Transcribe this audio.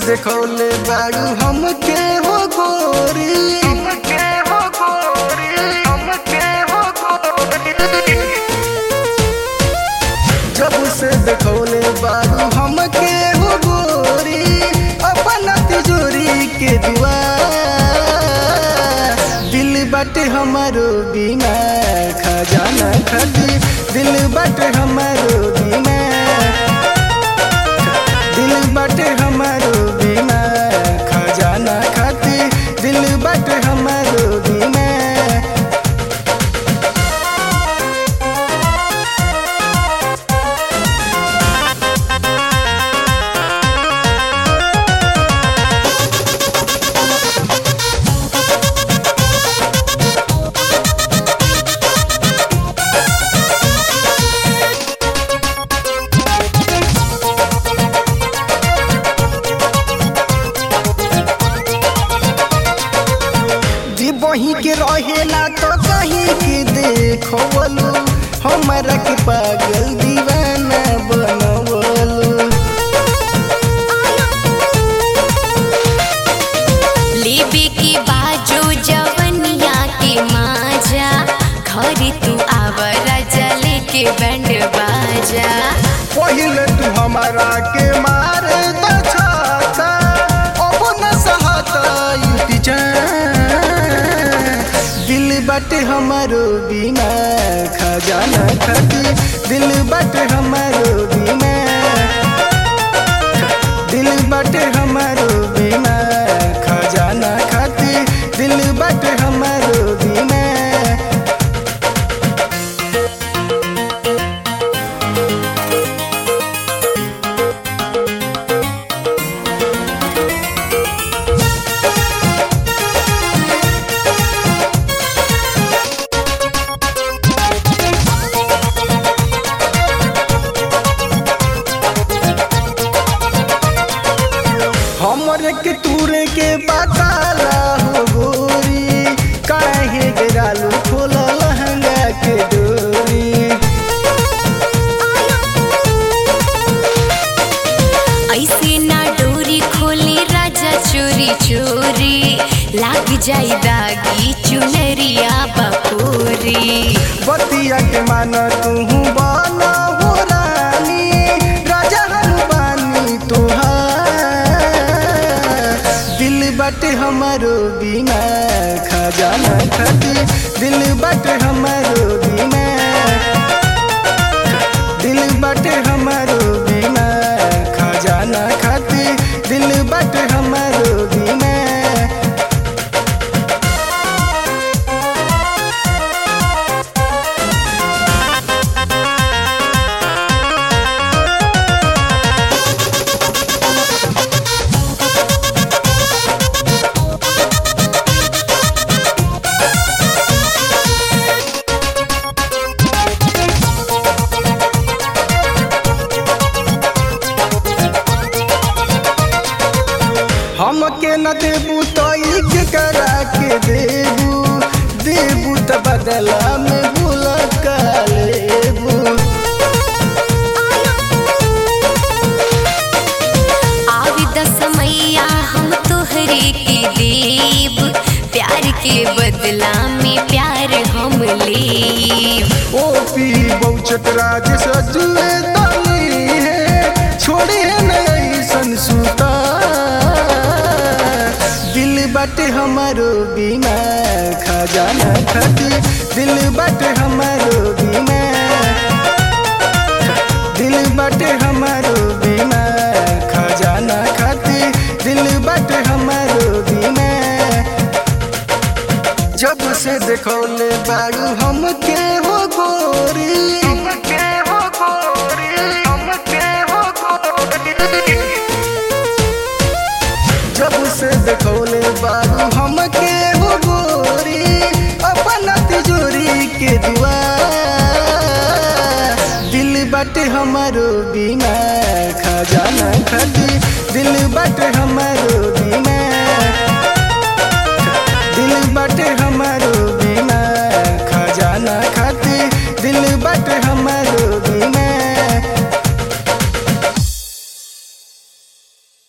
देखौले बाड़ू हमके हो गोरी हमके हो गोरी हमके हो गोरी जब से देखौले बारू हमके हो गोरी अपन तिजोरी के दुआ दिल बट हमारो बीमा खजाना खती दिल बट हमारो बीमा दिल बट हमारो बीमा खजाना खाती दिल बट हमारो बीमा जी बही के रहेला तो कहीं के देखो बोलू हमारा के पागल दीवाना बनवलू लेबे के बाजू जवनिया के माजा घर तू आवरा जले के बैंड बाजा पहले तू हमारा के मारे तो छाता अब न सहता युति दिल बट हमारो बीमा खजाना खती दिल बट हमारो बीमा दिल बट हमारो बीमा खजाना खाती दिल बट हमारो बीमा हमरे के तूरे के बताला हो गोरी काहे गिरालू खोला लहंगा के डोरी ऐसे ना डोरी खोली राजा चोरी चोरी लाग जाई दागी चुनरिया बकोरी बतिया के मान तू बना हो रानी राजा हम बानी तुहार दिल बट हमारो बीमा खजाना खती दिल बट हमारो बीमा दिल बट हमारो बीमा खजाना खाती दिल बट हमारो बीमा हमके न देबू तो के करा के देबू देबू त बदला में भूला का लेबू आवी दस मैया हम तोहरे के देव प्यार के बदला में प्यार हम लेब ओ पी बहुचक राज सजुए तनी है छोड़े न ऐसन सुता दिल बट हमारो बीमा खजाना खती दिल बट हमारो बीमा दिल बट हमारो बीमा खजाना खाती दिल बट हमारो बीमा जब से देखौले बारू हमके हो गोरी हमके हो गोरी हमके हो गोरी जब से देखौले बारू हमके हो गोरी अपन तिजोरी के दुआ दिल बट हमारो बीमा खजाना खती दिल बट हमारो